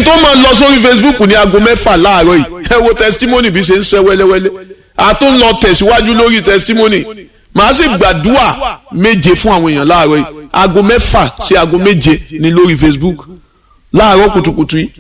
n tó máa lọ sórí Facebook ní aago mẹ́fà láàárọ̀ yìí ẹ wo testimony bí ṣe ń ṣe wẹ́lẹ́wẹ́lẹ́ a tún lọ tẹ̀síwájú lórí testimony màá sì gbàdúrà méje fún àwọn èèyàn láàárọ̀ yìí aago mẹ́fà sí aago méje ní lórí Facebook láàárọ̀ kùtùkùtù yìí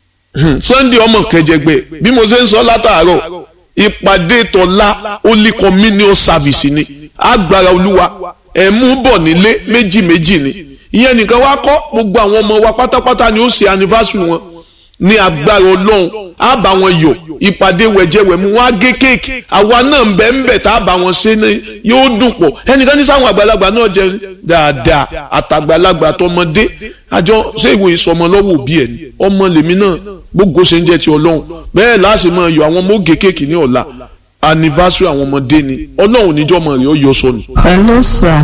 Sunday ọmọ kẹjẹgbẹ bí mo ṣe ń sọ látàárọ̀ ìpàdé tọ́lá holy communion service ni agbára olúwa ẹ̀ mú bọ̀ nílé méjì méjì ni ìyẹn nìkan wá kọ́ gbogbo àwọn ọmọ wa pátápátá ni ó ṣe anniversary wọn ní agbára ọlọ́run á bá wọn yọ̀ ìpàdé wẹ̀jẹ̀wẹ̀mú wọn á gé kéèkì àwa náà ń bẹ ń bẹ tá a bá wọn ṣe ní yóò dùn pọ̀ ẹnìkan ní sáwọn àgbàlagbà náà jẹ dáadáa àtàgbàlagbà tọmọdé àjọ ṣé ìwé ìsọmọ lọ́wọ́ òbí ẹ̀ ni ọmọ lèmi náà gbogbo ṣe ń jẹ́ ti ọlọ́run bẹ́ẹ̀ láti máa yọ àwọn ọmọ ó gé kéèkì ní ọ̀la anniversary àwọn ọmọdé ni ọlọ́run níjọ́ mọ̀ rẹ̀ ó yọ sọnù. hello sir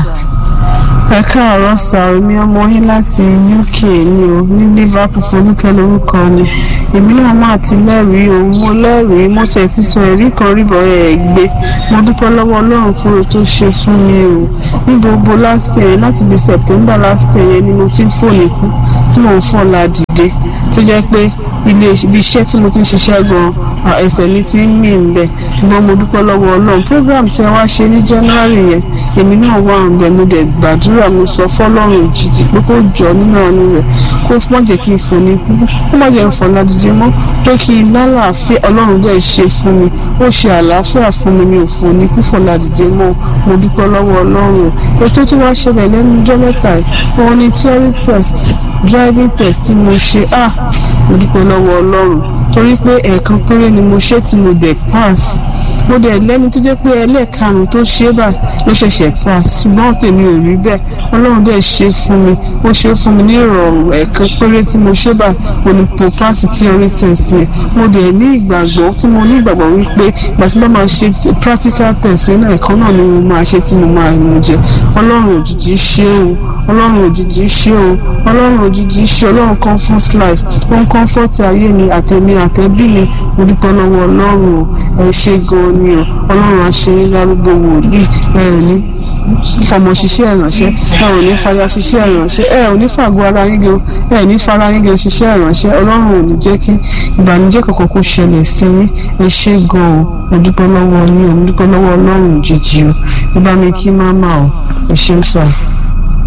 ẹ káàárọ̀ sá omi ọmọ yín láti UK ni o ní Liverpool folúkẹ́ lórúkọ ni èmi náà máa ti lẹ́rìí o mo lẹ́rìí mo tẹ̀ ti sọ ẹ̀rí kan ríbọ̀ ẹ̀ gbé mo dúpẹ́ lọ́wọ́ Ọlọ́run fún ohun tó ṣe fún mi o ní gbogbo last year láti bí September last year yẹn ni mo ti ń fòní kú tí mò ń fọ́ la dìde tó jẹ́ pé ilé ibi iṣẹ́ tí mo ti ń ṣiṣẹ́ gan-an ẹsẹ̀ mi ti ń mì ń bẹ̀ ṣùgbọ́n mo dúpẹ́ lọ́wọ́ Ọlọ́run program tí ẹ wá ṣe ní January yẹn èmi náà wà ń bẹ̀ mo dẹ̀ gbàdúrà mo sọ fọ́lọ́run òjijì pé kó jọ nínú àánú rẹ̀ kó má jẹ́ kí n fò ní kú kó má jẹ́ n fò ládìjẹ́ mọ́ pé kí n lálàáfíà Ọlọ́run dẹ̀ ṣe fún mi ó ṣe àlàáfíà fún mi mi ò fò ní kú fò ládìjẹ́ mọ́ mo dúpẹ́ lọ́wọ́ Ọlọ́run ètò tí wàá ṣẹlẹ̀ lẹ́nu ọjọ́ mẹ́ta yìí òun ni theory test driving test tí mo ṣe ah mo dúpẹ́ lọ́wọ́ Ọlọ́run torí pé ẹ̀ẹ̀kan péré ni mo ṣe tí mo dẹ̀ pass mo dẹ̀ lẹ́ni tó jẹ́ pé ẹlẹ́ẹ̀karùn-ún tó ṣe báyìí ló ṣẹ̀ṣẹ̀ pass ṣùgbọ́n tèmi ò rí bẹ́ẹ̀ ọlọ́run dẹ̀ ṣe fún mi ó ṣe fún mi ní ìrọ̀rùn ẹ̀ẹ̀kan péré tí mo ṣe báyìí mo ní mo pass theory test yẹn mo dẹ̀ ní ìgbàgbọ́ tí mo ní ìgbàgbọ́ wípé ìgbà tí mo máa ṣe practical test yẹn náà ẹ̀kan náà ni mo máa ṣe tí mo máa mú jẹ ọlọ́run òjijì ṣe o ọlọ́run òjijì ṣe o ọlọ́run òjijì ṣe ọlọ́run comfort life ó ń comfort ayé mi àtẹ̀mí àtẹ̀bí mi mo dúpẹ́ lọ́wọ́ ọlọ́run o ẹ ṣe gan-an ni o ọlọ́run àṣeyín lárúgbó wòlíì ẹ ò ní fọmọ ṣiṣẹ́ ìránṣẹ́ ẹ ò ní fàyà ṣiṣẹ́ ìránṣẹ́ ẹ ò ní fàgọ́ ara yín gan ẹ ní fara yín gan ṣiṣẹ́ ìránṣẹ́ ọlọ́run ò ní jẹ́ kí ìbànújẹ́ kankan kó ṣẹlẹ̀ sí yín ẹ ṣe gan-an o mo dúpẹ́ lọ́wọ́ yín o mo dúpẹ́ lọ́wọ́ ọlọ́run òjijì o ẹ bá mi kí má má o ẹ ṣe ń sà.